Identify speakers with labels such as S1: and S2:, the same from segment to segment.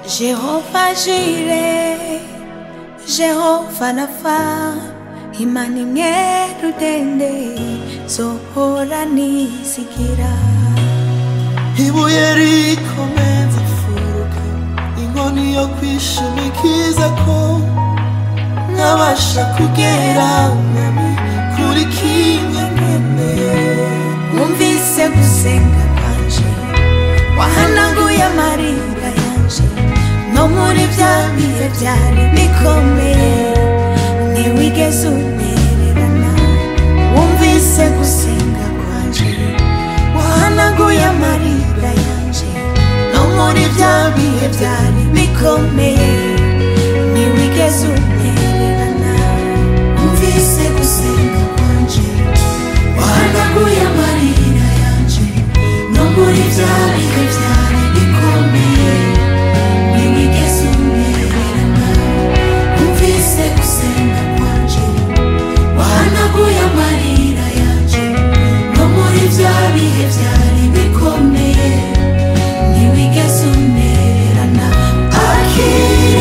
S1: Jehova Jire, Jehova Rafa, Imana imwe rudende, zohora nizigira.
S2: ibuye rikomeza imfuruka inkoni yo kwishimikiza ko nkabasha kugera mwami kuri kimwe nkeneye
S1: Wumvise gusenga kwanje, wahanaguye amarira yanje, no muri bya bihe byari bikomeye, ntiwigeze untererana. Wumvise gusenga kwanje, wahanaguye amarira yanje, no muri bya bihe byari bikomeye, ntiwigeze untererana. Wumvise gusenga kwanje, wahanaguye amarira yanje, no muri bya bihe byari bikomeye, ntiwigeze untererana. Wumvise gusenga kwanje, wahanaguye amarira yanje, no muri bya bihe byari bikomeye, ntiwigeze untererana. Akira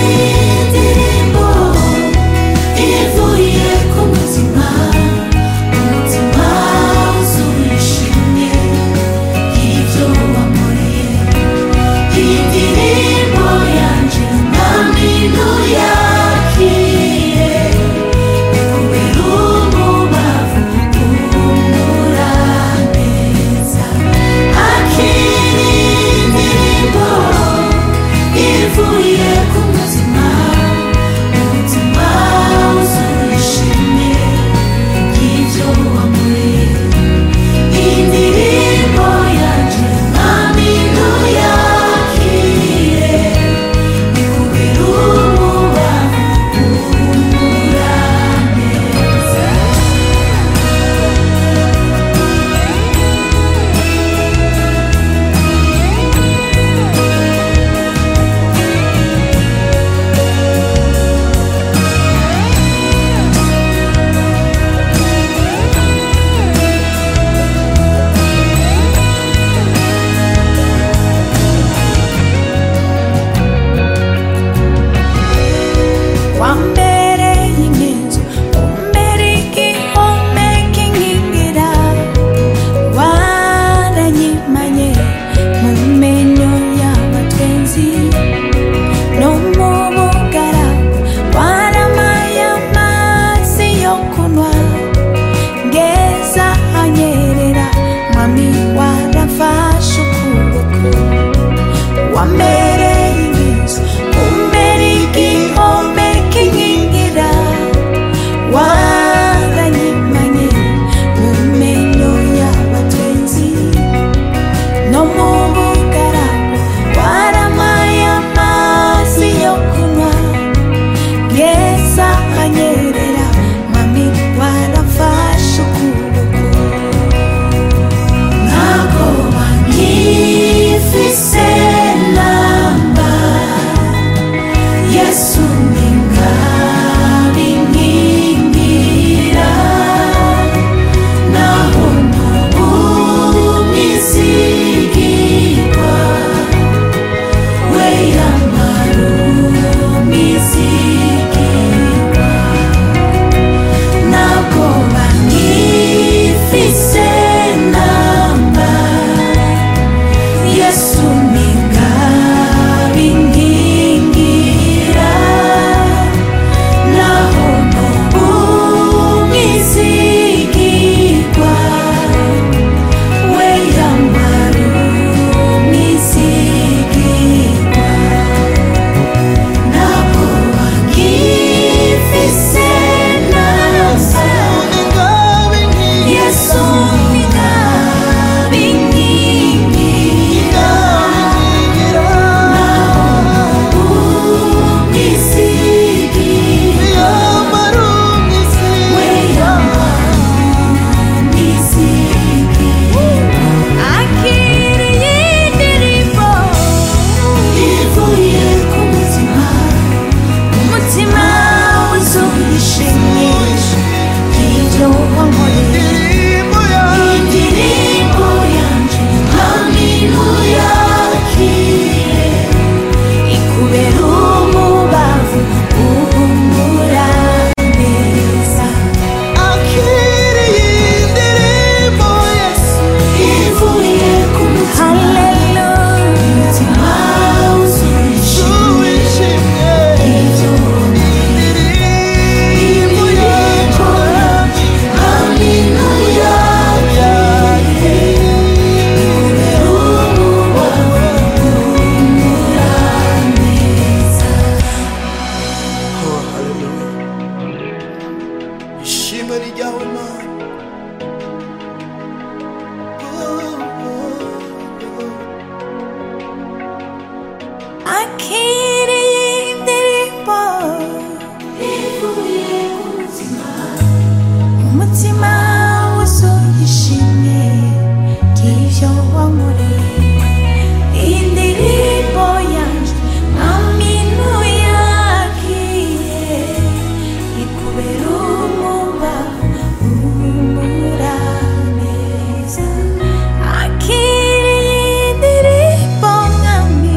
S1: ibyo wankoreye indirimbo yanjye aminu yagiye ikubera umubavu uhumura neza akiriye indirimbo mwami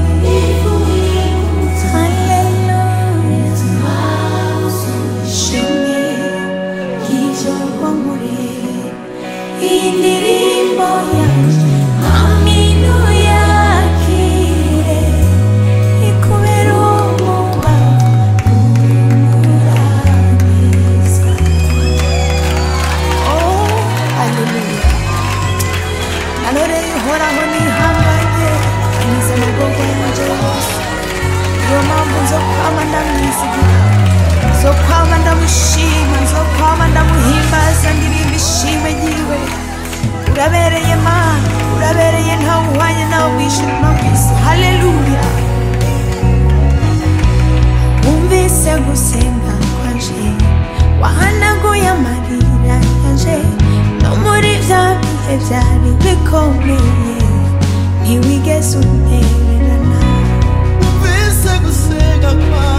S1: haleluya shimwe y'ibyo wankoreye indirimbo yanjye aminu yakire ikubera umubavu urangiza oh haleluya naroreye uhoraho nihanganye anyuze mu bwonko yanjye yose niyo mpamvu nzo kwama ndamwizigira zo kwama ndamushima zo kwama ndamuhimbaza ndirimba ishimwe ryiwe urabereye mana urabereye ntawe uhwanye nawe mu ijuru no mu isi haleluya wumvise gusenga kwanje wahanaguye amarira yanje no muri bya bihe byari bikomeye ntiwigeze untererana
S2: Umvise gusenga kwawe